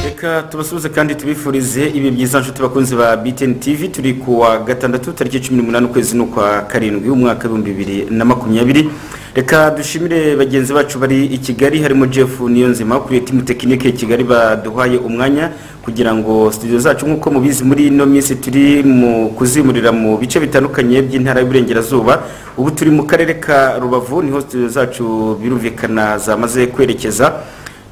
reka tubasuhuze kandi tubifurize ibi byiza nshuti bakunzi ba BTN TV turi ku wa gatandatu tariki cumi n'umunani ukwezi n'ukwa karindwi umwaka w'ibihumbi bibiri na makumyabiri reka dushimire bagenzi bacu bari i kigali harimo jeff niyonzima kuriye timu tekinike kigali baduhaye umwanya kugira ngo studio zacu nk'uko mubizi muri ino minsi turi mu kuzimurira mu bice bitandukanye by'intara y'uburengerazuba ubu turi mu karere ka rubavu niho studio zacu birumvikana zamaze kwerekeza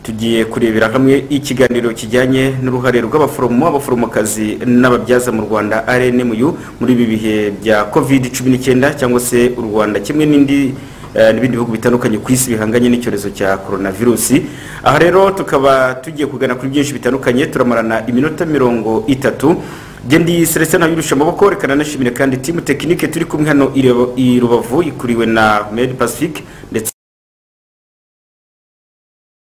tugiye kurebera hamwe ikiganiro kijyanye n'uruhare rw'abaforomo abaforomokazi n'ababyaza mu rwanda rnmu muri ibi bihe bya covid 19 cyangwa se u rwanda kimwe n'indi eh, n'ibindi bihugu bitandukanye ku isi bihanganye n'icyorezo cya coronavirusi aha rero tukaba tugiye kugana kuri byinshi bitandukanye turamarana iminota mirongo itatu gendi celestin ntabirusha amaboko reka nanashimire kandi timu tekinike turi kumwe hano i rubavu ikuriwe na med pacific ndetse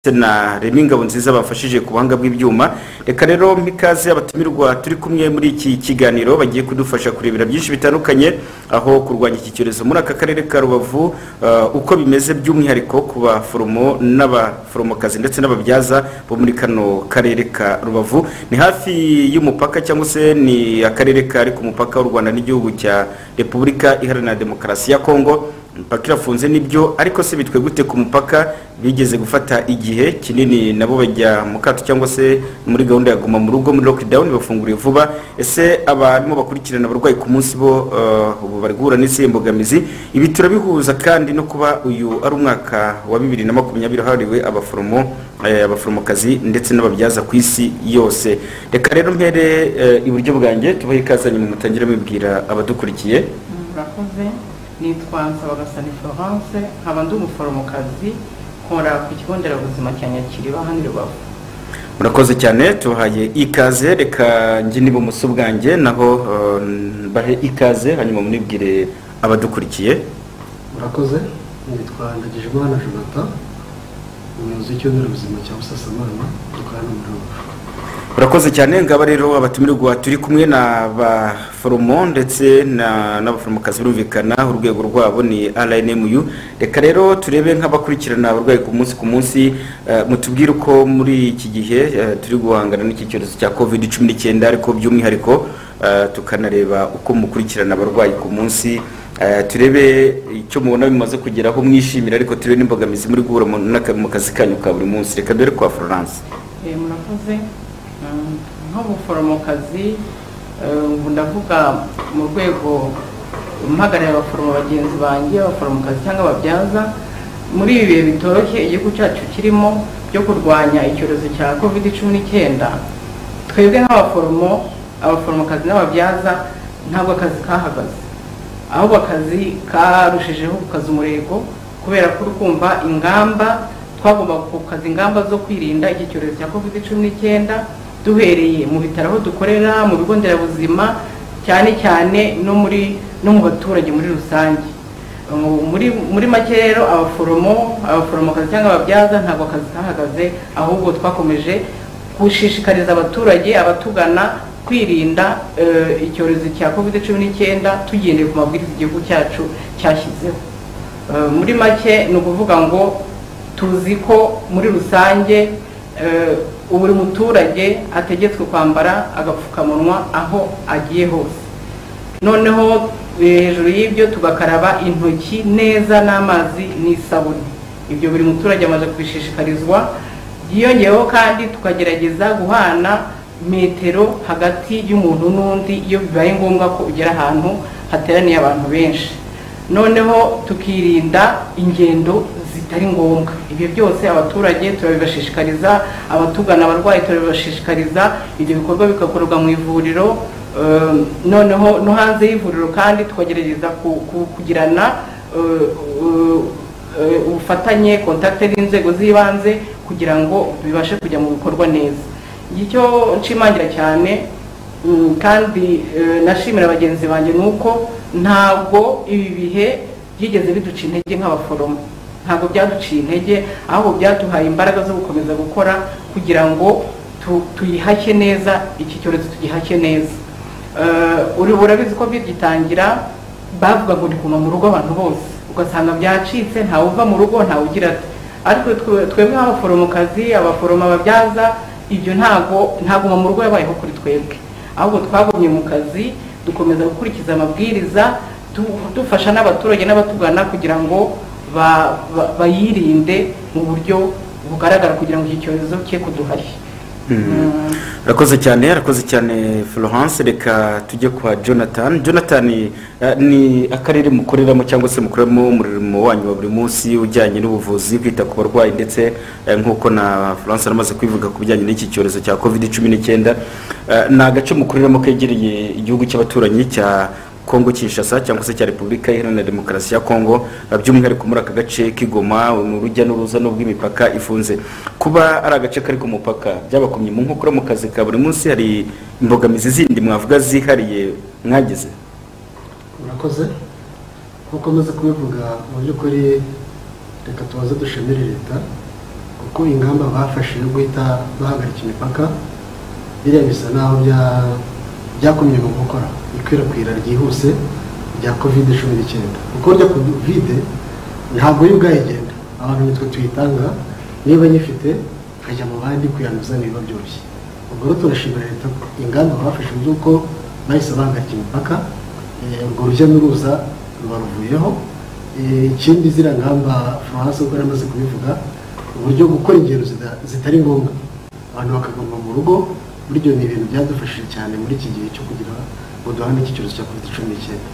ndetse na remi ngabo nziza bafashije ku buhanga bw'ibyuma reka rero mikaze abatumirwa turi kumwe muri iki kiganiro bagiye kudufasha kurebera byinshi bitandukanye aho kurwanya iki cyorezo muri aka karere ka rubavu uh, uko bimeze by'umwihariko ku baforomo n'abaforomokazi ndetse n'ababyaza bo muri kano karere ka rubavu ni hafi y'umupaka cyangwa se ni akarere kari ku mupaka w'u rwanda n'igihugu cya repubulika iharanira demokarasi ya kongo imipaka irafunze nibyo ariko se bitwe gute ku mupaka bigeze gufata igihe kinini nabo bajya mu kato cyangwa se muri gahunda ya guma mu rugo muri lockdown bafunguriye vuba ese abarimo bakurikirana abarwayi ku munsi bo uh, ubu bari guhura n'isihe mbogamizi ibi turabihuza kandi no kuba uyu ari umwaka wa bibiri na makumyabiri hariwe abaforomo eh, abaforomokazi ndetse n'ababyaza ku isi yose reka rero mpere eh, iburyo bwanjye tubahe ikaze nyuma mutangire mubwira abadukurikiye murakoze nitwa Nsabagasa Florence nkaba ndi umuforomokazi nkora ku kigo nderabuzima cya Nyakiriba hano i Rubavu murakoze cyane tubahaye ikaze reka njye n'ibumoso bwanjye naho eh, bahe ikaze hanyuma munibwire abadukurikiye murakoze nitwa ndagijimana jonathan umuyobozi w'ikigo nderabuzima cya busasamana dukorana muri rubavu murakoze cyane ngaba rero abatumirwa turi kumwe na baforomo ndetse na- n'abaforomokazi birumvikana urwego rwabo ni rnmu reka rero turebe nk'abakurikirana abarwayi ku munsi ku munsi eh, mutubwire uko muri iki gihe eh, turi guhangana n'iki cyorezo cya covid 19 ariko by'umwihariko eh, tukanareba uko mukurikirana abarwayi ku munsi Eh, turebe icyo mubona bimaze kugeraho mwishimira ariko turebe n'imbogamizi muri guhura mu n'aka- mu kazi kanyu ka buri munsi reka dore kwa florence Eh, murakoze Mm, nk'umuforomokazi eh, ubu ndavuga mu rwego mpagarariye abaforomo bagenzi banjye abaforomokazi cyangwa ababyaza muri ibi bihe bitoroshye igihugu cyacu kirimo byo kurwanya icyorezo cya covid cumi n'icyenda twebwe nk'abaforomo abaforomokazi n'ababyaza ntabwo akazi kahagaze ahubwo akazi karushijeho gukaza umurego kubera ko uri kumva ingamba twagomba gukaza ingamba zo kwirinda iki cyorezo cya covid cumi n'icyenda duhereye mu bitaro aho dukorera mu bigo nderabuzima cyane cyane no muri no mu baturage muri rusange Mu- muri muri make rero abaforomo abaforomokazi cyangwa ababyaza ntabwo akazi kahagaze ahubwo twakomeje gushishikariza abaturage abatugana kwirinda eh, icyorezo cya covid cumi n'icyenda tugendeye ku mabwiriza igihugu cyacu cyashyizeho Eh, muri make ni ukuvuga ngo tuzi ko muri rusange eh, buri muturage ategetswe kwambara agapfukamunwa aho agiye hose noneho eh, hejuru y'ibyo tugakaraba intoki neza n'amazi n'isabune ibyo buri muturage amaze kubishishikarizwa byiyongeyeho kandi tukagerageza guhana metero hagati y'umuntu n'undi iyo bibaye ngombwa ko ugera ahantu hateraniye abantu benshi noneho tukirinda ingendo zi- zitari ngombwa ibyo byose abaturage turabibashishikariza abatugana abarwayi turabibashishikariza ibyo bikorwa bigakorerwa mu ivuriro eh, noneho no hanze y'ivuriro kandi tukagerageza ku- ku- kugirana eh, eh, eh, ubufatanye kontakte n'inzego z'ibanze kugira ngo bibashe kujya mu bikorwa neza icyo nshimangira cyane Mm, kandi eh, nashimira bagenzi banjye ni uko ntabwo ibi bihe byigeze biduca intege nk'abaforomo ntabwo byaduciye intege ahubwo byaduhaye imbaraga zo gukomeza gukora kugira ngo tu- tuyihashye neza iki cyorezo tugihashye neza Eh, uri- urabizi ko bigitangira bavuga ngo ni kuguma mu rugo abantu bose ugasanga byacitse ntawe uva mu rugo ntawugira ati ariko twe- twebwe nk'abaforomokazi abaforoma babyaza ibyo ntago ntaguma mu rugo yabayeho kuri twebwe ahubwo twagumye mu kazi dukomeza gukurikiza amabwiriza du- dufasha n'abaturage n'abatugana kugira ngo ba- ba- bayirinde mu buryo bugaragara kugira ngo iki cyorezo cye kuduhashya Mm. arakoze cyane arakoze cyane florence reka tujye kwa jonathan jonathan eh, ni akarere mukoreramo cyangwa se mukoreramo umurimo wanyu wa buri munsi ujyanye n'ubuvuzi kwita ku barwayi ndetse eh, nk'uko na florence aramaze kwivuga ku bijyanye n'iki cyorezo cya covid cumi n'icyenda Eh, ni agace mukoreramo kegereye igihugu cy'abaturanyi cya kongo kinshasa cyangwa se cya repubulika iharanira demokarasi ya kongo eh, by'umwihariko muri aka gace k'igoma ni urujya n'uruza n'ubwo imipaka ifunze kuba ari agace kari ku mupaka byabakomye mu nkokora mu kazi ka buri munsi hari imbogamizi zindi mwavuga zihariye mwagize murakoze nkuko maze kubivuga mu by'ukuri reka tubaze dushimire leta kuko ingamba bafashe yo guhita bahagarika imipaka biriya bisa naho bya- byakumye mu gukora ikwirakwira ryihuse rya covid cumi n'icyenda kuko rya covid ntabwo yo ubwayigenda abantu nitwe tuyitanga niba nyifite nkajya mu bandi kuyanduza niba byoroshye ubwo rero turashimira leta ko ingamba bafashe z'uko bahise bahagarika imipaka Eh, urwo rujya n'uruza rubaruvuyeho Eh, ikindi ziriya ngamba france ubwo yaramaze kubivuga uburyo gukora ingendo zida- zitari ngombwa abantu bakaguma mu rugo buryo ni ibintu byadufashije cyane muri iki gihe cyo kugira ngo duhane iki cyorezo cya covid cumi n'icyenda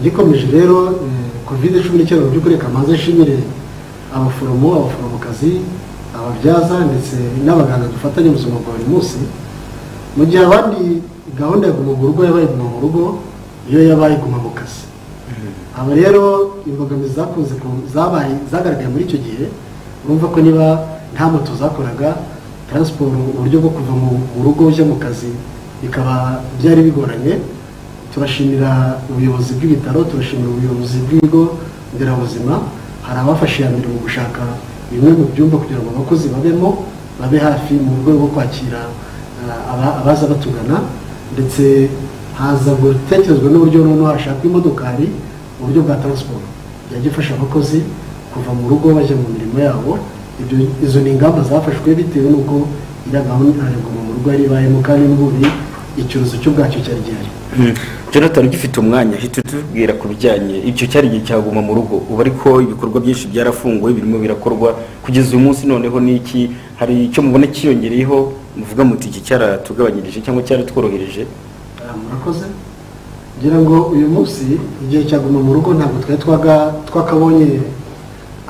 gikomeje rero eh, covid cumi n'icyenda mu by'ukuri kamanza nshimire abaforomo abaforomokazi ababyaza ndetse n'abaganga dufatanya mu buzima bwa buri munsi mu gihe abandi gahunda ya guma mu rugo yabaye guma mu rugo iyo yabaye guma mu kazi aba rero imbogamizi zakunze ku- zabaye zagaragaye muri icyo gihe urumva ko niba nta moto zakoraga taransiporo uburyo bwo kuva mu mu rugo ujya mu kazi bikaba byari bigoranye turashimira ubuyobozi bw'ibitaro turashimira ubuyobozi bw'ibigo nderabuzima hari abafashe iya mbere mu gushaka bimwe mu byumba kugira ngo abakozi babemo babe hafi mu rwego rwo kwakira ah, aba- abaza batugana ndetse haza gutekerezwa n'uburyo noneho hashakwa imodokari mu buryo bwa taransiporo yajya ifasha abakozi kuva mu rugo bajya mu mirimo yabo ibyo izo ni ingamba zafashwe bitewe n'uko iriya gahunda ya guma mu rugo yari ibayemo kandi n'ubundi icyorezo cyo ubwacyo cyari gihari Mhm. jonathan ugifite umwanya hita utubwira ku bijyanye icyo cyari igihe cyaguma mu rugo ubu ariko ibikorwa byinshi byarafunguwe birimo birakorwa kugeza uyu munsi noneho n'iki hari icyo mubona cyiyongereyeho muvuga muti iki cyaratugabanyirije cyangwa cyaratworohereje Ah, murakoze ngira ngo uyu munsi igihe cyaguma mu rugo ntabwo twari twaga- twakabonye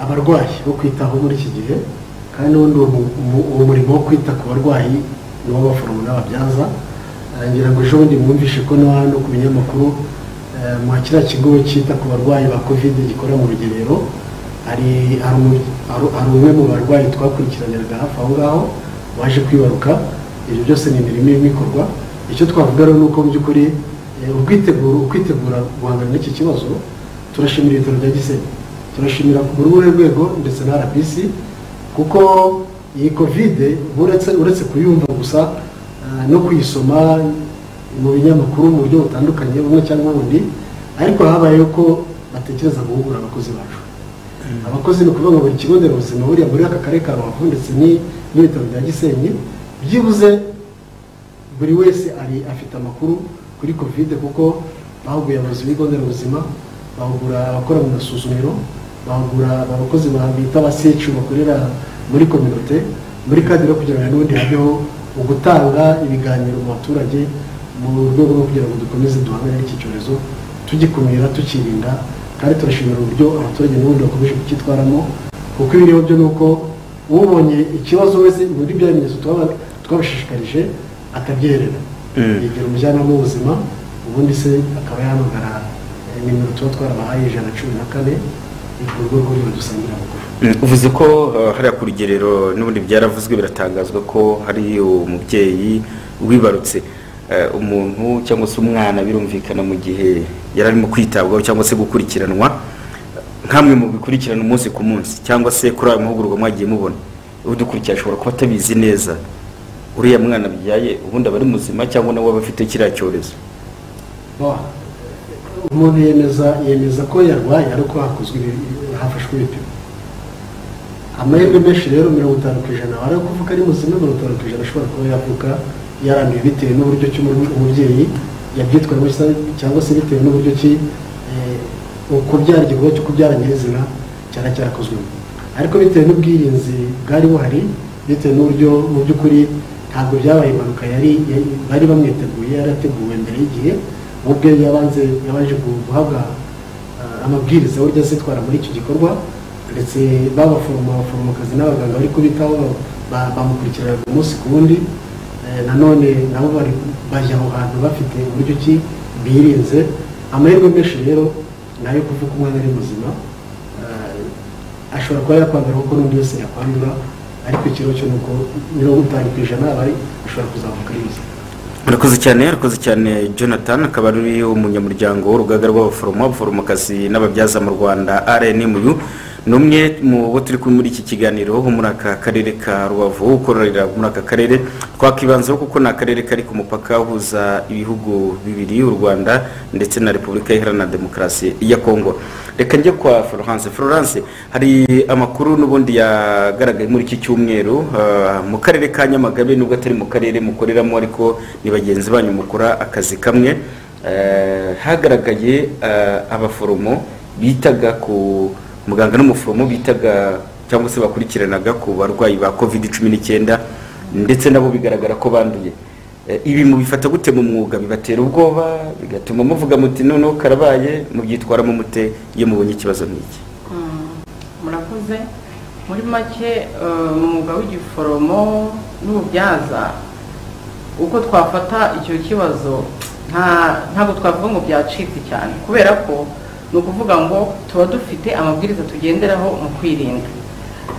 abarwayi bo kwitaho muri iki gihe kandi n'ubundi uwo mu- mu- uwo murimo wo kwita ku barwayi ni w'abaforomo n'ababyaza Ah, ngira ngo ejo bundi mwumvishe ko no hano ku binyamakuru eh, mu kiriya kigo cyita ku barwayi ba covid gikora mu rugerero hari hari umu- hari- hari umwe mu barwayi twakurikiraniraga hafi aho ngaho waje kwibaruka ibyo byose ni imirimo irimo ikorwa icyo twavuga rero ni uko mu by'ukuri eh, ubwiteguro ukwitegura guhangana n'iki kibazo turashimira ibitaro bya gisenyi turashimira ku ruhe rwego ndetse na rbc kuko iyi kovide uretse uretse kuyumva gusa ah, no kuyisoma mu binyamakuru mu buryo butandukanye bumwe cyangwa ubundi ariko habayeho ko batekereza guhugura abakozi bacu abakozi ni ukuvuga ngo buri kigo nderabuzima buriya muri aka karere ka rubavu ndetse ni- n'ibitaro bya gisenyi byibuze buri wese ari afite amakuru kuri kovide kuko bahuguye abayobozi b'ibigo nderabuzima bahugura abakora mu masuzumiro bahugura abakozi ba- bita abasecu bakorera muri kominote muri kadiro kugira ngo n'ubundi habeho ugutanga ibiganiro mu baturage mu rwego rwo kugira ngo dukomeze duhangane n'iki cyorezo tugikumira tukirinda kandi turashimira uburyo abaturage n'ubundi bakomeje kucyitwaramo kuko ibiriho byo ni uko ubonye ikibazo wese muri bya bimenyetso twaba- twabashishikarije akabyerera Mm. yegera umujyanama w'ubuzima ubundi se akaba yahamagara eh, nimero tuba twarabahaye ijana cumi na kane ni ku rwego rw'imidusangira amakuru Mm, uvuze ko eh, hariya ku rugerero n'ubundi byaravuzwe biratangazwa ko hari umubyeyi wibarutse Eh, umuntu cyangwa se umwana birumvikana mu gihe yari arimo kwitabwaho cyangwa se gukurikiranwa nkamwe mu bikurikirana umunsi ku munsi cyangwa se kuri ayo mahugurwa mwagiye mubona udukurikira ashobora kuba atabizi neza uriya mwana byaye ubundi aba ari muzima cyangwa nawe aba afite kiriya cyorezo umuntu yemeza yemeza ko yarwaye ariko hakozwe ibi- hafashwe ibipimo amahirwe menshi rero mirongo itanu ku ijana ari kuvuga ari muzima mirongo itanu ku ijana ashobora kuba yavuka yaranduye bitewe n'uburyo ki umu- umubyeyi yabyitwayemo cyangwa- cyangwa se bitewe n'uburyo ki eh, ukubyara igikorwa cyo kubyara nyirizina cyari cyarakozwemo ariko bitewe n'ubwirinzi bwari buhari bitewe n'uburyo mu by'ukuri ntabwo byabaye impanuka yari yari- bari bamwiteguye yarateguwe mbere y'igihe we ubwe yabanze yabanje gu- guhabwa eh, amabwiriza uburyo azitwara muri icyo gikorwa ndetse babaforomo abaforomokazi n'abaganga bari kubitaho ba- ba- bamukurikirana umunsi ku wundi Eh, nanone nabo bari bajya aho hantu bafite uburyo ki birinze amahirwe menshi rero ni ayo kuvuga umwana ari muzima Eh, ashobora kuba yakwandura kuko n'undi wese yakwandura ariko ikibazo cyo ni uko mirongo itanu ku ijana abari ashobora kuzamuka ari muzima murakoze cyane murakoze cyane jonathan akaba ari umunyamuryango w'urugaga rw'abaforomo abaforomokazi n'ababyaza mu rwanda rnmu ni umwe mu bo turi kumwe muri iki kiganiro wo muri aka karere ka rubavu ukorera muri aka karere twakibanzaho kuko ni akarere kari ku mupaka uhuza ibihugu bibiri u rwanda ndetse na repubulika iharanira demokarasi ya kongo reka njye kwa florence florence hari amakuru n'ubundi yagaragaye muri iki cyumweru ah, mu karere ka nyamagabe nubwo atari mu karere mukoreramo ariko ni bagenzi banyu mukora akazi kamwe eh, hagaragaye ah, abaforomo bitaga ku muganga n'umuforomo bitaga cyangwa se bakurikiranaga ku barwayi ba covid cumi n'icyenda ndetse nabo bigaragara ko banduye Eh, ibi mubifata gute mu mwuga bibatera ubwoba bigatuma muvuga muti noneho karabaye mubyitwaramo mute iyo mubonye ikibazo nk'iki murakoze muri make eh, umwuga w'igiforomo n'ububyaza uko twafata icyo kibazo nta- ntabwo twavuga ngo byacitse cyane kubera ko ni ukuvuga ngo tuba dufite amabwiriza tugenderaho mu kwirinda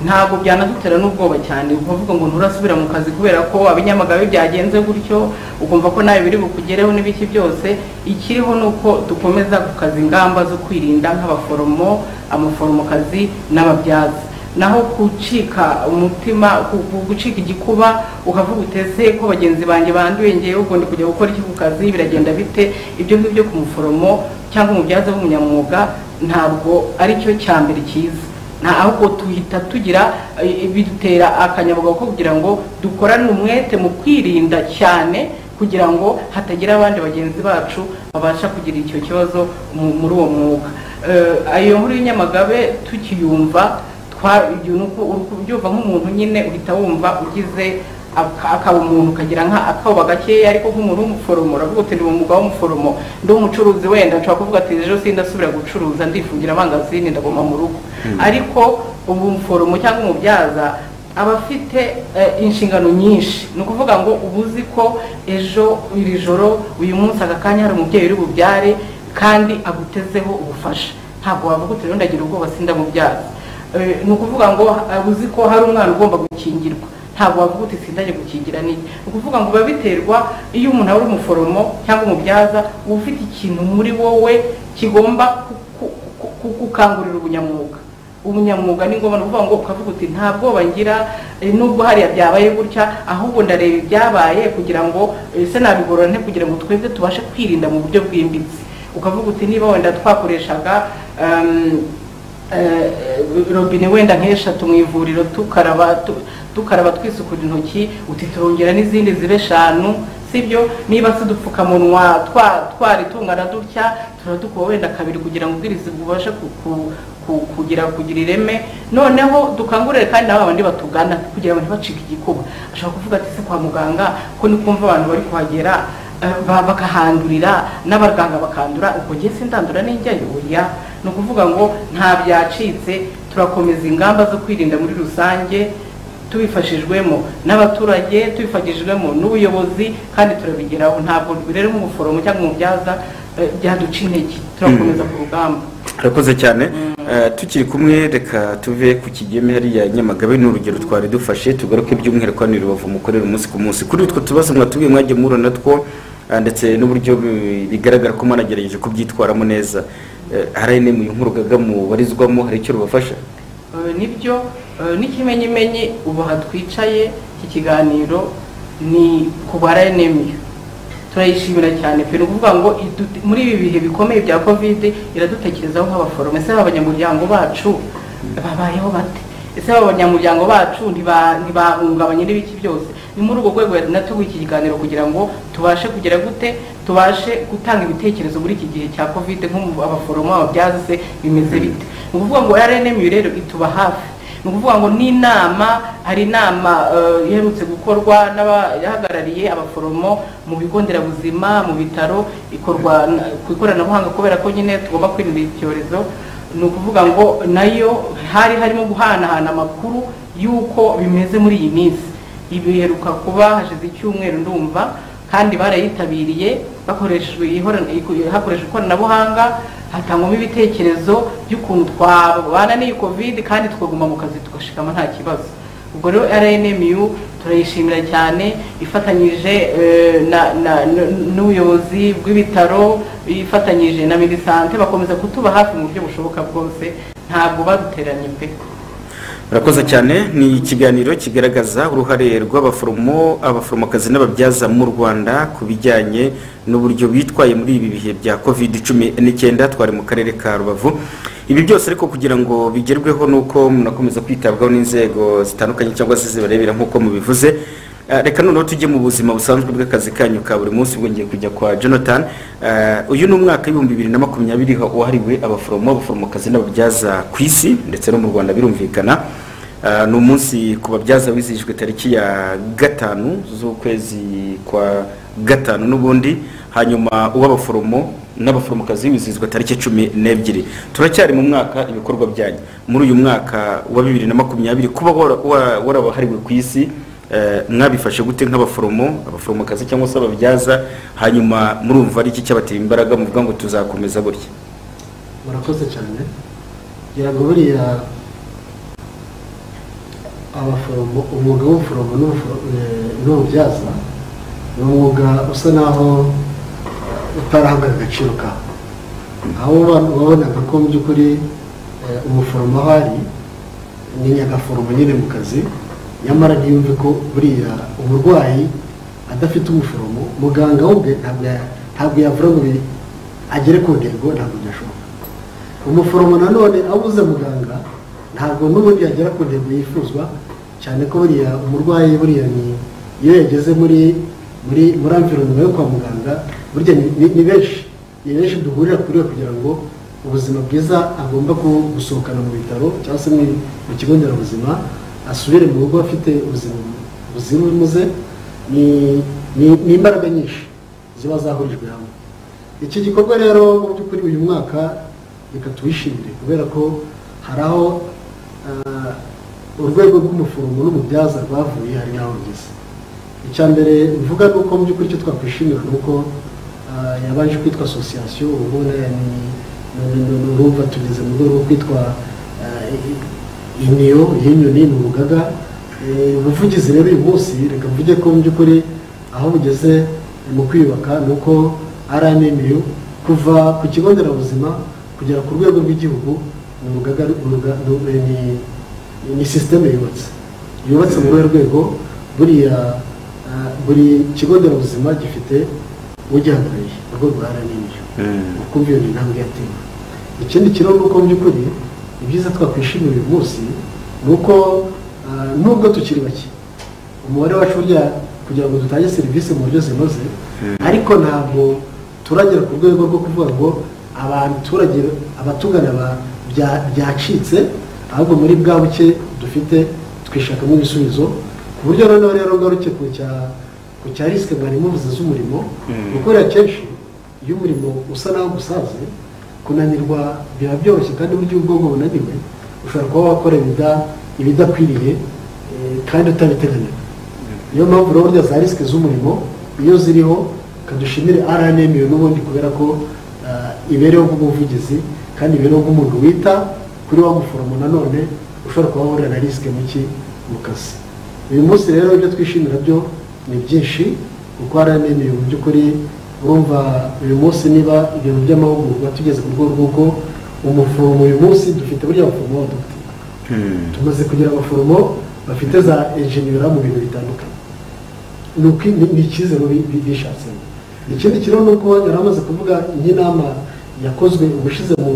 ntabwo byanadutera n'ubwoba cyane ukavuga ngo nturasubira mu kazi kubera ko abinyamagabe byagenze gutyo ukumva ko nawe biri bukugereho n'ibiki byose ikiriho ni uko dukomeza gukaza ingamba zo kwirinda nk'abaforomo amaforomokazi n'ababyaza naho kucika umutima ku- ku- gucika igikuba ukavuga utese ko bagenzi banjye banduye ngewe ubwo ndi kujya gukora iki ku kazi biragenda bite ibyo ngibyo ku muforomo cyangwa umubyaza w'umunyamwuga ntabwo ari cyo cya mbere cyiza nta ahubwo tuhita tugira eh, bidutera akanyabugabo ko kugira ngo dukorane umwete mu kwirinda cyane kugira ngo hatagira abandi bagenzi bacu babasha kugira icyo kibazo mu- muri uwo mwuga Eh, ayo nkuru y'inyamagabe tukiyumva twa- ibyo ni uko- uri kubyumva nk'umuntu nyine uhita wumva ugize aka- akaba umuntu ukagira nka akoba gakeya ariko nk'umuntu w'umuforomo uravuga uti ndi umwuga w'umuforomo ndi umucuruzi wenda nshobora kuvuga ati ejo sindasubira gucuruza ndifungira amangazini ndaguma mu rugo ariko ubu umuforomo cyangwa umubyaza aba afite eh, inshingano nyinshi ni ukuvuga ngo uba uzi ko ejo iri joro uyu munsi aka kanya hari umubyeyi uri bubyare kandi agutezeho ubufasha ntabwo wavuga uti rero ndagira ubwoba sindamubyaza Eh, ni ukuvuga ngo eh, uzi ko hari umwana ugomba gukingirwa ntabwo wavuga uti sindajya gukingira niki ni ukuvuga ngo biba biterwa iyo umuntu ari umuforomo cyangwa umubyaza uba ufite ikintu muri wowe kigomba ku- ku- ku- ku- gukangurira ubunyamwuga ubunyamwuga ni ngombwa ni ukuvuga ngo ukavuga uti nta bwoba ngira eh, nubwo hariya byabaye gutya ahubwo ndareba ibyabaye kugira ngo eh, se nabigorora nte kugira ngo twebwe tubashe kwirinda mu buryo bwimbitse ukavuga uti niba wenda twakoreshaga ehm, eh, robine wenda nk'eshatu mu ivuriro tukaraba tu- tukaraba twisukura intoki uti turongera n'izindi zibe eshanu sibyo niba se udupfukamunwa twa- twari tungana dutya turadukuba wenda kabiri kugira ngo ubwirizi bubashe ku- ku- ku- kugira kugira ireme noneho dukangurire kandi nabo bandi batugana kugira ngo ntibacike igikuba ashobora kuvuga ati se kwa muganga ko ni kumva abantu bari kuhagera eh, ba- bakahandurira n'abaganga bakandura ubwo njye sindandura n'injyayo oya ni ukuvuga ngo nta byacitse turakomeza ingamba zo kwirinda muri rusange tubifashijwemo n'abaturage tubifashijwemo n'ubuyobozi kandi turabigeraho ntabwo rero nk'umuforomo cyangwa umubyaza eh, byaduca intege turakomeza ku rugamba urakoze cyane Eh, tukiri kumwe reka tuve ku kigeme hariya i nyamagabe ni urugero twari dufashe tugaruke by'umwihariko hano i rubavu mukorera umunsi ku munsi kuri utwo tubazo mwatubwiye mwajya muhura natwo eh, ndetse n'uburyo bi- bigaragara ko mwanagerageje kubyitwaramo neza Eh, hari n'imwe nk'urugaga mubarizwamo hari icyo rubafasha Eh, nibyo eh, n'ikimenyimenyi ubu aha twicaye iki kiganiro ni kubara enemiyo turayishimira cyane pe ni ukuvuga ngo idu- muri ibi bihe bikomeye bya kovide iradutekerezaho nk'abaforomo ese abanyamuryango bacu babayeho bate ese abanyamuryango bacu ntiba- ntibahungabanye n'ibiki byose ni muri urwo rwego natuguye iki kiganiro kugira ngo tubashe kugera gute tubashe gutanga ibitekerezo muri iki gihe cya kovide nk'abaforomo ababyaza se bimeze bite ni ukuvuga ngo rnmu rero ituba hafi ni ukuvuga ngo n'inama hari inama eh, iherutse gukorwa n'abahagarariye abaforomo mu bigo nderabuzima mu bitaro ikorwa na- ku ikoranabuhanga kubera ko nyine tugomba kwirinda iki cyorezo ni ukuvuga ngo nayo hari harimo guhanahana amakuru y'uko bimeze muri iyi minsi ibiheruka kuba hashize icyumweru ndumva kandi barayitabiriye bakoreshejwe ihorana- iku- hakoreshejwe ikoranabuhanga hatangwamo ibitekerezo by'ukuntu twabana n'iyi covid kandi tukaguma mu kazi tugashikama nta kibazo ubwo rero rnmu turayishimira cyane ifatanyije eh, na- na- n- n'ubuyobozi bw'ibitaro ifatanyije na minisante bakomeza kutuba hafi mu buryo bushoboka bwose ntabwo baduteranye pe murakoze cyane ni ikiganiro kigaragaza uruhare rw'abaforomo abaforomokazi n'ababyaza mu rwanda ku bijyanye n'uburyo bitwaye muri ibi bihe bya covid cumi n'icyenda twari mu karere ka rubavu ibi byose ariko kugira ngo bigerweho ni uko munakomeza kwitabwaho n'inzego zitandukanye cyangwa se zibarebera nk'uko mubivuze Eh, reka noneho tujye mu buzima busanzwe bw'akazi kanyu ka buri munsi ubwo ngiye kujya kwa jonathan Eh, uyu ni umwaka w'ibihumbi bibiri na makumyabiri wahariwe abaforomo abaforomokazi n'ababyaza ku isi ndetse no mu rwanda birumvikana Eh, ni umunsi ku babyaza wizihijwe tariki ya gatanu z'ukwezi kwa gatanu n'ubundi hanyuma uw'abaforomo n'abaforomokazi wizihizwa tariki cumi n'ebyiri turacyari mu mwaka ibikorwa byanyu muri uyu mwaka wa bibiri na makumyabiri kuba wara- wa- warabahariwe ku isi Eh, mwabifashe gute nk'abaforomo abaforomokazi cyangwa se ababyaza hanyuma murumva ari iki cyabatera imbaraga muvuga ngo tuzakomeza gutya murakoze cyane ngira ngo buriya abaforomo umwuga w'ubuforomo n'ubuforo- eh, n'ububyaza ni umwuga usa naho utarahabwa agaciro kawo aho waba- wabonaga ko mu by'ukuri eh, umuforomo aho ari ni nyagaforomo nyine mu kazi nyamara ntiyumve ko buriya umurwayi adafite umuforomo muganga we ubwe ntabwo ya- ntabwo yavuga ngo bi- agere ku ntego ntabwo byashoboka umuforomo nanone abuze muganga ntabwo n'ubundi yagera ku ntego yifuzwa cyane ko buriya umurwayi buriya ni iyo yageze muri muri muri environoma yo kwa muganga burya ni- ni ni benshi ni benshi duhurira kuri we kugira ngo ubuzima bwiza agomba ku- gusohokana mu bitaro cyangwa se mu mu kigo nderabuzima asubire mu rugo afite ubuzima buzira umuze ni ni- ni imbaraga nyinshi ziba zahurijwe hamwe iki gikorwa rero mu by'ukuri uyu mwaka reka tuwishimire kubera ko hari aho ah, urwego rw'umuforomo n'umubyaza rwavuye hari n'aho rugeze icya mbere mvuga ni uko mu by'ukuri icyo twakwishimira ni uko ah, yabanje kwitwa asosiyasiyo ubu ni- ni- ni- ni- urumva tugeze mu rwego rwo kwitwa ah, i- iniyo y'inyoni ni urugaga Eh, ubuvugizi rero uyu munsi reka mvuge ko mu by'ukuri aho bugeze mu kwiyubaka ni uko rnmu kuva ku kigo nderabuzima kugera ku rwego rw'igihugu ni urugaga uruga- ni- ni- ni sisiteme yubatse yubatse muri urwo rwego buriya ah, buri kigo nderabuzima gifite ugihagarariye urwo rwara n'ibyo ukumva iyo ni intambwe yatewe ikindi kiraro ni uko mu by'ukuri ibyiza twakwishimira uyu munsi ni uko ah, nubwo tukiri bake umubare wacu burya kugira ngo dutange serivisi mu buryo zinoze ariko ntabwo turagera ku rwego rwo kuvuga ngo abaturage abatugana ba- bya- byacitse ahubwo muri bwa buke dufite twishakamo ibisubizo ku buryo noneho rero ngaruke ku cya ku cya risike mwari muvuze z'umurimo Mm. kuko rero akenshi iyo umurimo usa naho ugusaze kunanirwa biba byoroshye kandi burya ubwonko bunaniwe ushobora kuba wakora ibida- ibidakwiriye eh, kandi utabiteganyije niyo mpamvu rero burya za risike z'umurimo iyo ziriho kadushimire rnm n'ubundi kubera ko ah, ibereho nk'umuvugizi kandi ibereho nk'umuntu wita kuri wa muforomo nanone ushobora kuba wahurira na risike muki mu kazi uyu munsi rero ibyo twishimira byo ni byinshi kuko rnm mu by'ukuri urumva uyu munsi niba ibintu by'amahugurwa tugeze ku rwego rw'uko umuforomo uyu munsi dufite burya abaforomo b'abadogiteri tumaze kugira abaforomo bafite za enjeniyera mu bintu bitandukanye ni uko ni- ni icyizere bi- bi- bishatsemo ikindi kiriho ni uko yari amaze kuvuga nk'inama yakozwe ubushize mu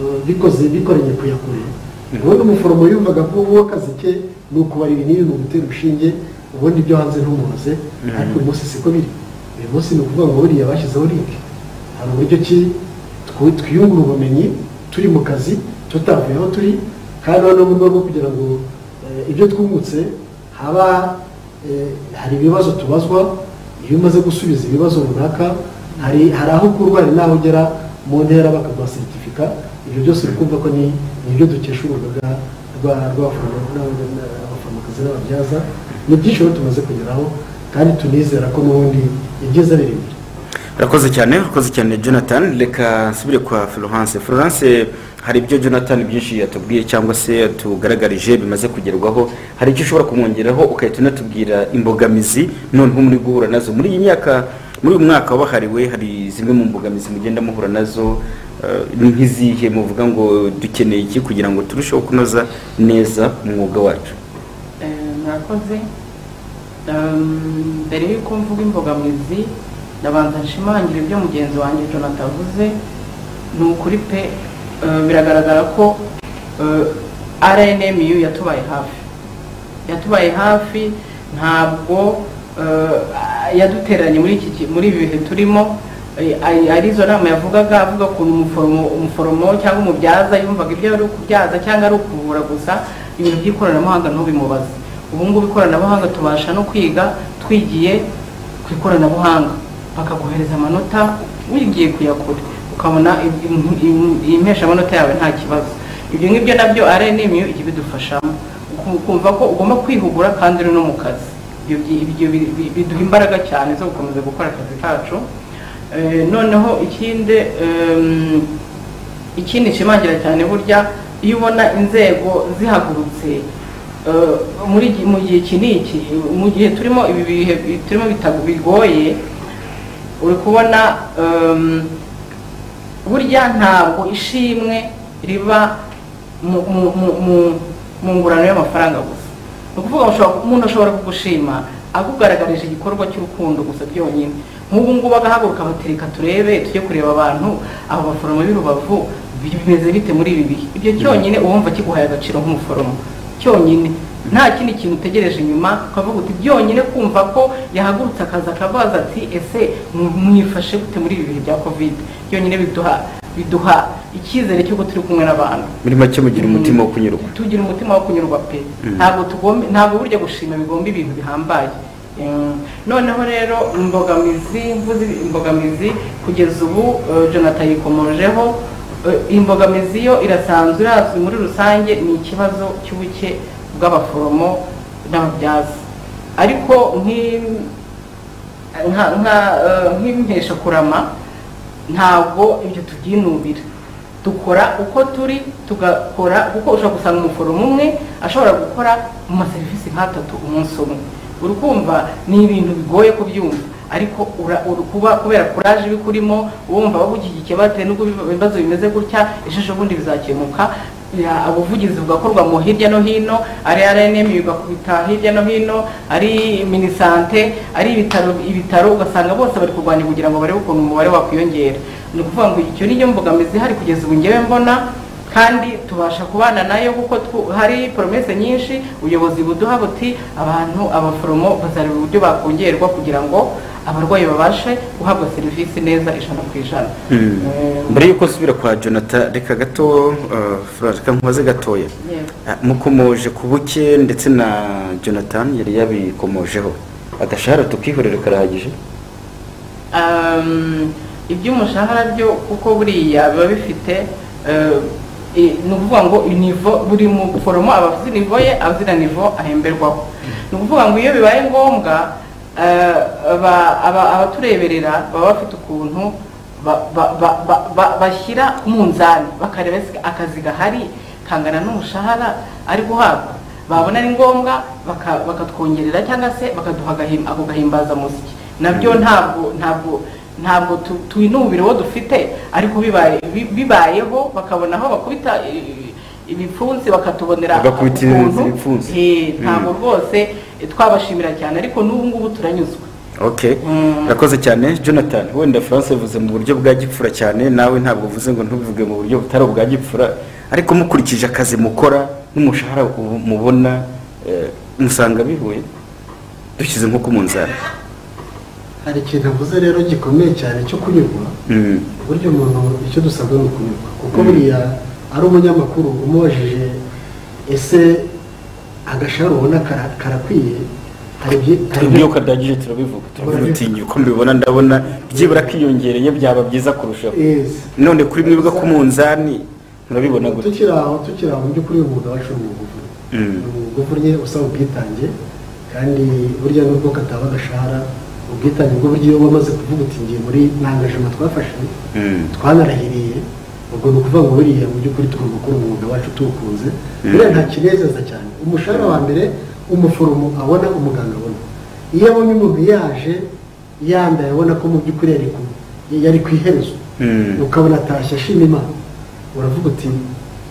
eh, bikoze bikoranye kuyakure ubundi umuforomo yumvaga ko uwo akazi ke ni ukubarira n'ibi mu gutera urushinge ubundi ibyo hanze ntumuze ariko uyu munsi siko biri uyu munsi ni ukuvuga ngo buriya bashyizeho linki hari uburyo ki twi- twiyungura ubumenyi turi mu kazi tutavuye aho turi kandi noneho mu rwego rwo kugira ngo eh, ibyo twungutse haba eh, hari ibibazo tubazwa iyo umaze gusubiza ibibazo runaka hari hari aho ukurwa hari n'aho ugera mu ntera bakaguha seritifika ibyo byose bikumva ko ni ni ibyo dukesha urugaga rwa rw'abaforomo n'aba- n'abaforomokazi n'ababyaza ni byinshi rero tumaze kugeraho kandi tunizera ko n'ubundi ibyiza biri imbere urakoze cyane urakoze cyane jonathan reka nsubire kwa florence florence hari ibyo jonathan byinshi yatubwiye cyangwa se yatugaragarije bimaze kugerwaho hari icyo ushobora kumwongeraho ugahita unatubwira imbogamizi noneho muri guhura nazo muri iyi myaka muri uyu mwaka wabahariwe hari zimwe mu mbogamizi mugenda muhura nazo eh, ni nk'izihe muvuga ngo dukeneye iki kugira ngo turusheho kunoza neza umwuga wacu Eh, murakoze Ehm, mbere y'uko mvuga imbogamizi ndabanza nshimangira ibyo mugenzi wanjye jonathan avuze ni ukuri pe eh, biragaragara ko eh, rnmu yatubaye hafi yatubaye hafi ntabwo eh, yaduteranye muri iki ki- muri ibi bihe turimo Eh, ari- arizo nama yavugaga avuga ukuntu umuforomo umuforomo cyangwa umubyaza yumvaga ibyo ari ukubyaza cyangwa ari ukuvura gusa ibintu by'ikoranabuhanga ntubimubaze ubu ngubu ikoranabuhanga tubasha no kwiga twigiye ku ikoranabuhanga bakaguhereza amanota wigiye kuyakura ukabona impesha amanota yawe nta kibazo ibyo ngibyo nabyo rnmu ijya ibidufashamo uku- ukumva ko ugomba kwihugura kandi uri no mu kazi ibyo byi- ibyo bi- bi- biduha imbaraga cyane zo gukomeza gukora akazi kacu Eh, noneho ikindi em, ikindi nshimangira cyane burya iyo ubona inzego zihagurutse eh, muri gi- mu gihe iki n'iki mu gihe turimo ibi bihe bi- turimo bitago- bigoye uri kubona em, burya ntabwo ishimwe riba mu- mu- mu- mu- mu ngurano y'amafaranga gusa ni ukuvuga ushobora- umuntu ashobora kugushima akugaragarije igikorwa cy'urukundo gusa byonyine nk'ubu ngubu agahaguruka abatereka turebe tujye kureba abantu abo baforomo b'i rubavu bimeze bite muri ibi bihe ibyo cyonyine uwumva kiguhaye agaciro nk'umuforomo cyonyine nta kindi kintu utegereje inyuma ukavuga uti byonyine kumva ko yahagurutse akaza akabaza ati ese mu- mwifashe gute muri ibi bihe bya kovide byonyine biduha biduha icyizere cy'uko turi kumwe n'abantu muri make mugira umutima wo kunyurwa tugira umutima wo kunyurwa pe ntabwo tugomba ntabwo burya gushima bigomba ibintu bihambaye Mm, noneho rero imbogamizi mvuze imbogamizi kugeza ubu eh, jonathan yikomojeho Eh, imbogamizi yo irasanzwe irazwi muri rusange ni ikibazo cy'ubuke bw'abaforomo n'ababyaza ariko nk'i- nka- nka, eh, nk'impesha kurama ntabwo ibyo tubyinubira dukora uko turi tugakora kuko ushobora gusanga umuforomo umwe ashobora gukora mu maserivisi nk'atatu umunsi umwe uri kumva ni ibintu bigoye kubyumva ariko ura- uri kuba kubera kuraje iba ikurimo wumva bagushyigikiye bate n'ubwo ibiba- ibibazo bimeze gutya ejo bundi bizakemuka ya- ubuvugizi bugakorwa mu hirya no hino ari rnm bigakubita hirya no hino ari minisante ari ibitaro ibitaro ugasanga bose bari kurwanya kugira ngo barebe ukuntu umubare wakwiyongera ni ukuvuga ngo icyo niyo mbogamizi ihari kugeza ubu ngewe mbona kandi tubasha kubana nayo kuko twu- hari poromese nyinshi ubuyobozi buduha buti abantu abaforomo bazareba uburyo bakongerwa kugira ngo abarwayi babashe guhabwa serivisi neza ijana ku ijana Hmm. Eh, mbere y'uko nsubira kwa jonathan reka gato eh, Florence, reka nkubaze gatoya yego. Ah, mukomoje ku buke ndetse na jonathan yari yabikomojeho agashahara tukihorere karahagije Um, iby'umushahara byo kuko buriya biba bifite eh, ni ukuvuga ngo inivo buri muforomo aba azi nivo ye azira nivo ahemberwaho ni ukuvuga ngo iyo bibaye ngombwa eh, aba- aba- abatureberera baba bafite ukuntu ba- ba- ba- ba- ba- bashyira ku munzani bakareba se akazi gahari kangana n'umushahara ari guhabwa babona ari ngombwa baka- bakatwongerera cyangwa se bakaduha agahim- ako gahimbazamusyi nabyo ntabwo ntabwo ntabwo tu- twinubira uwo dufite ariko bibaye- bi- bibayeho bakabona aho bakubita eh, ibipfunsi bakatubonera Bagakubita ukuntu. ibipfunsi. Eh, Mm. ntabwo rwose eh, twabashimira cyane ariko n'ubu ngubu turanyuzwe okay Mm. urakoze cyane jonathan wenda france yavuze mu buryo bwa gipfura cyane nawe ntabwo uvuze ngo ntubivuge mu buryo butari ubwa gipfura ariko mukurikije akazi mukora n'umushahara u- mubona eh, musanga bihuye dushyize nko ku munzani hari ikintu avuze rero gikomeye cyane cyo kunyurwa Mm. burya umuntu icyo dusabwa ni ukunyurwa kuko Mm. buriya ari umunyamakuru umubajije ese agashahara ubona kara- karakwiye hari ibyi- hari ibyo- ibyuka bya gije turabivuga turabitinya uko mbibona ndabona byibura kiyongereye byaba byiza kurushaho Yes. none kuri mwebwe ku munzani murabibona gute tukiri aho tukiri aho mu by'ukuri uyu mwuga wacu ni ubuvuzi Mm. ni ubuvunye usaba ubwitange kandi burya nubwo kataba agashahara ubwitange bwo buryo iyo wamaze kuvuga uti ngiye muri ntangajama twafashe Mm. twanarahiriye ubwo ni ukuvuga ngo buriya mu by'ukuri tugomba gukora umwuga wacu tuwukunze buriya nta kinezeza cyane umushahara wa mbere umuforomo abona umuganga abona iyo abonye umuntu yaje yambaye abona ko mu by'ukuri yari ku- yari ku iherezo Mm. ukabona atashye ashima imana uravuga uti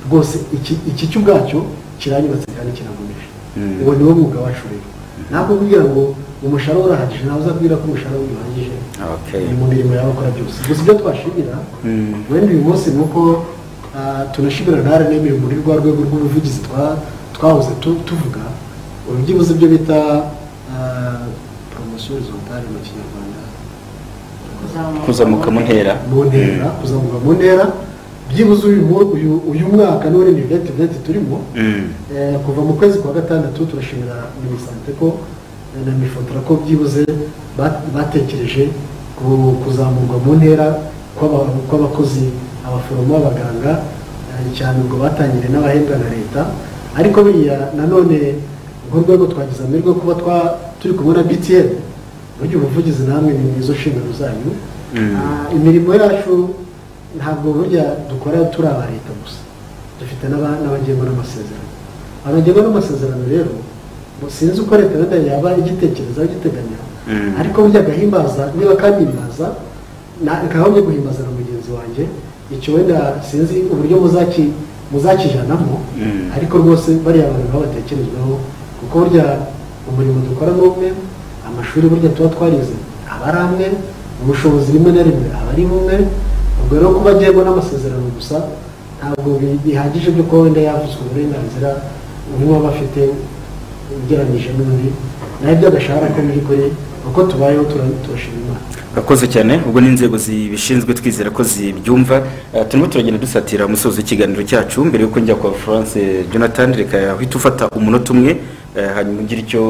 rwose iki iki cyo ubwacyo kiranyubatse kandi kiragumisha Mm. uwo niwo mwuga wacu rero ntabwo kugira ngo umushahara urahagije ntawe uzabwira ko umushahara we urahagije Okay. ni mu mirimo yaba akora byose gusa ibyo twashimira Mm. wenda uyu munsi ni uko ah, tunashimira na rnm muri rwa rwego rw'ubuvugizi twa- twahoze tu- tuvuga ubu byibuze ibyo bita poromosiyo horizontale mu kinyarwanda kuzamuka mu ntera mu ntera kuzamuka mu ntera byibuze uyu mu- uyu- uyu mwaka n'uri ni venti venti turimo Mm. eh, kuva mu kwezi kwa gatandatu turashimira minisante ko eh, na mifotora ko byibuze ba- batekereje ku- kuzamurwa mu ntera kw'aba- kw'abakozi abaforomo b'abaganga eh, cyane ubwo batangiriye n'abahembwa na leta ariko biriya nanone nk'urwego twagize amahirwe yo kuba twa- turi kumwe na btn burya ubuvugizi namwe ni mu izo nshingano zanyu Mm. Ah, imirimo yacu ntabwo burya dukora turi aba leta gusa dufite n'aba- n'abagengwa n'amasezerano abagengwa n'amasezerano rero mu- sinzi uko leta wenda yaba igitekereza igiteganya Mm. ariko burya agahimbaza niba kandimbaza nkahombye guhimbaza na mugenzi wanjye icyo wenda sinzi uburyo muzaki muzakijanamo Mm. ariko rwose bariya bantu nabo batekerezweho kuko burya umurimo dukora ni umwe amashuri burya tuba twarize aba ari amwe ubushobozi rimwe na rimwe aba ari bumwe ubwo rero kuba agengwa n'amasezerano gusa ntabwo bi- bihagije byo kuba wenda yavuzwe uburenganzira umwe aba afite ugereranyije n'undi nayo by'agashahara ko mu by'ukuri uko tubayeho tura- turashima imana urakoze cyane ubwo n'inzego zibishinzwe twizera ko zibyumva Eh, turimo turagenda dusatira umusozo w'ikiganiro cyacu mbere y'uko njya kwa france jonathan reka uhita ufata umunota umwe eh, hanyuma ugire icyo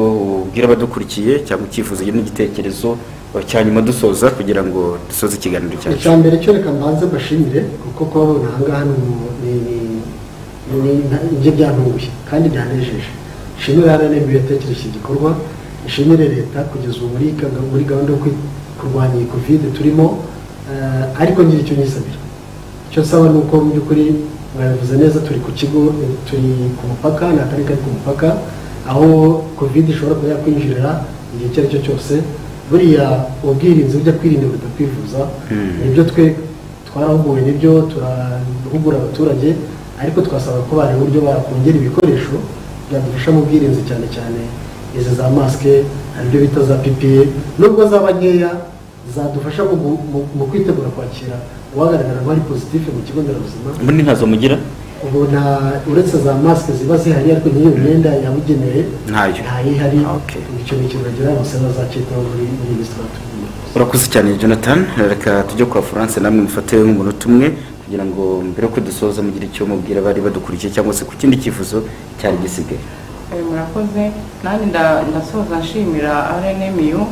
ubwira abadukurikiye cyangwa icyifuzo ugire n'igitekerezo eh, cyanyuma dusoza kugira ngo dusoze ikiganiro cyacu icya mbere cyo reka mbanze mbashimire kuko kubabona aha ngaha ni umu- ni- ni- ni- ni- njye byantunguye kandi byanejeje nshimire rnb yatekereje iki gikorwa nshimire leta kugeza ubu muri ka- muri gahunda yo kwi- kurwanya iyi kovide turimo eh, ariko ngira icyo nyisabira icyo nsaba ni uko mu by'ukuri mwabivuze neza turi ku kigo eh, turi ku mupaka ni akarere kari ku mupaka aho kovide ishobora kuba yakwinjirira igihe icyo ari cyo cyose buriya ubwirinzi burya kwirinda buruta kwivuza Mm. nibyo twe twarahuguwe nibyo turahugura abaturage ariko twasaba ko bareba uburyo bakongera ibikoresho byadufasha mu bwirinzi cyane cyane izi za masike aribyo bita za pipiye nubwo zaba nkeya zadufasha mu gu- mu- mu kwitegura kwakira uwagaragara ko ari pozitifu mu kigo nderabuzima ubundi ntazo mugira ubu nta uretse za masike ziba zihari ariko nyiri imyenda yabugenewe Ntayo. ntayihari Okay. icyo ni ikintu bagira ngo se bazacyitaho muri minisitiri urakoze cyane jonathan reka tujye kwa france namwe mufate nk'umunota umwe kugira ngo mbere y'uko dusoza mugire icyo mubwira abari badukurikiye cyangwa se ku kindi cyifuzo cyari gisigaye Eh, murakoze nanjye nda- ndasoza nshimira rnmu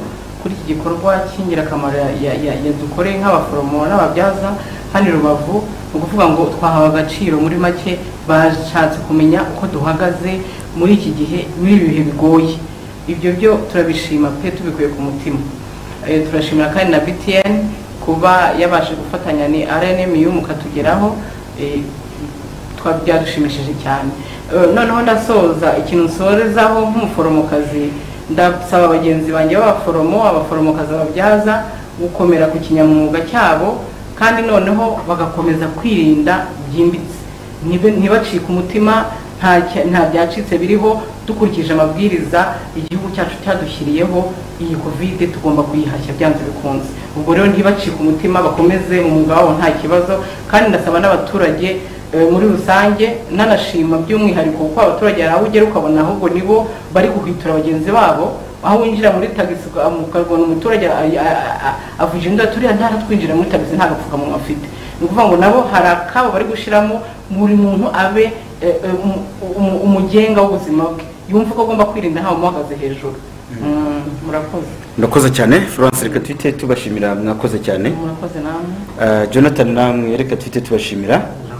kuri iki gikorwa cy'ingirakamaro ya- ya- ya- yadukoreye nk'abaforomo n'ababyaza kandi rubavu ni ukuvuga ngo twahawe agaciro muri make bashatse kumenya uko duhagaze muri iki gihe muri ibi bihe bigoye ibyo byo turabishima pe tubikuye ku mutima Eh, turashimira kandi na btn kuba yabashe gufatanya ni rnmu katugeraho eh, twa- byadushimishije cyane Eh, noneho ndasoza ikintu nsorezaho nk'umuforomokazi ndasaba bagenzi banjye b'abaforomo abaforomokazi babyaza gukomera ku kinyamwuga cyabo kandi noneho bagakomeza kwirinda byimbitse Ntibe- ntibacike umutima nta cya- nta byacitse biriho dukurikije amabwiriza igihugu cyacu cyadushyiriyeho iyi kovide tugomba kuyihashya byanze bikunze ubwo rero ntibacike umutima bakomeze umwuga wabo nta kibazo kandi ndasaba n'abaturage Eh, muri rusange nanashima by'umwihariko kuko abaturage hari aho ugera ukabona ahubwo nibo bari guhwitura bagenzi babo aho winjira muri tagisi uka- um, ukabona umuturage a- a- a- avuga inda turiya ntara twinjira muri tagisi nta gapfukamunwa afite ni ukuvuga ngo nabo hari akabo bari gushyiramo buri muntu abe eh, eh, um- um- umugenga w'ubuzima bwe yumva ko agomba kwirinda ntawe umuhagaze hejuru Mm, murakoze murakoze cyane florence reka twite tubashimira mwakoze cyane murakoze namwe Ah, jonathan namwe reka twite tubashimira murakoze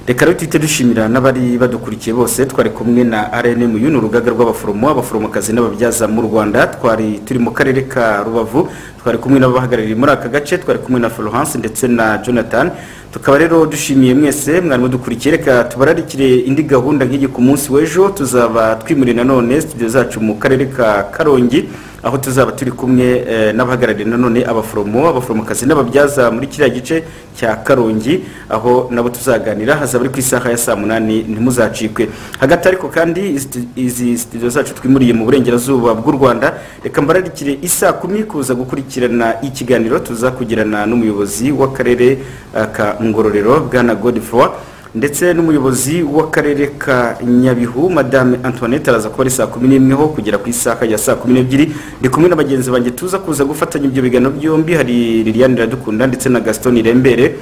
reka rero tuhite dushimira n'abari badukurikiye bose twari kumwe na rnmu ni urugaga rw'abaforomo abaforomokazi n'ababyaza mu rwanda twari turi mu karere ka rubavu twari kumwe n'abahagarariye muri aka gace twari kumwe na florence ndetse na jonathan tukaba rero dushimiye mwese mwari mudukurikiye reka tubararikire indi gahunda nk'igi ku munsi w'ejo tuzaba twimuriye nanone studio zacu mu karere ka karongi aho tuzaba turi kumwe eh, n'abahagarariye nanone abaforomo abaforomokazi n'ababyaza muri kiriya gice cya karongi aho nabo tuzaganira hazaba ari ku isaha ya saa munani ntimuzacikwe hagati ariko kandi izi- izi studio zacu twimuriye mu burengerazuba bw'u rwanda reka mbararikire isaa kumi kuza gukurikirana ikiganiro tuzakugirana n'umuyobozi w'akarere eh, ka ngororero bwana godefroid ndetse n'umuyobozi w'akarere ka nyabihu madame antoinette araza kuba ari saa kumi n'imwe ho kugera ku isaha ya saa kumi n'ebyiri ndi kumwe na bagenzi banjye tuza kuza gufatanya ibyo biganiro byombi hari liliane iradukunda ndetse na gaston irembere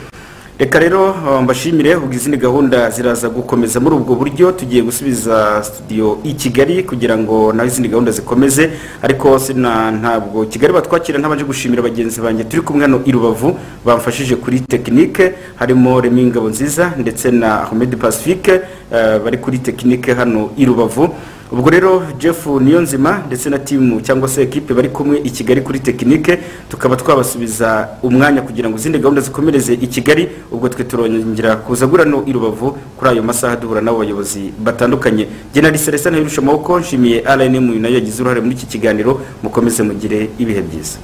reka rero eh, mbashimire ubwo izindi gahunda ziraza gukomeza muri ubwo buryo tugiye gusubiza studio i kigali kugira ngo naho izindi gahunda zikomeze ariko sina ntabwo kigali batwakira ntabanje gushimira bagenzi banjye turi kumwe hano i rubavu bamfashije kuri tekinike harimo remi ngabo nziza ndetse na ahmed pacifique eh, bari kuri tekinike hano i rubavu ubwo rero jeff niyonzima ndetse na timu cyangwa se ekipe bari kumwe i kigali kuri tekinike tukaba twabasubiza umwanya kugira ngo izindi gahunda zikomereze i kigali ubwo twe turongera kuza gurano i rubavu kuri ayo masaha duhura n'abo bayobozi batandukanye genali celestin hirusha amaboko nshimiye rnm nayo yagize uruhare muri iki kiganiro mukomeze mugire ibihe byiza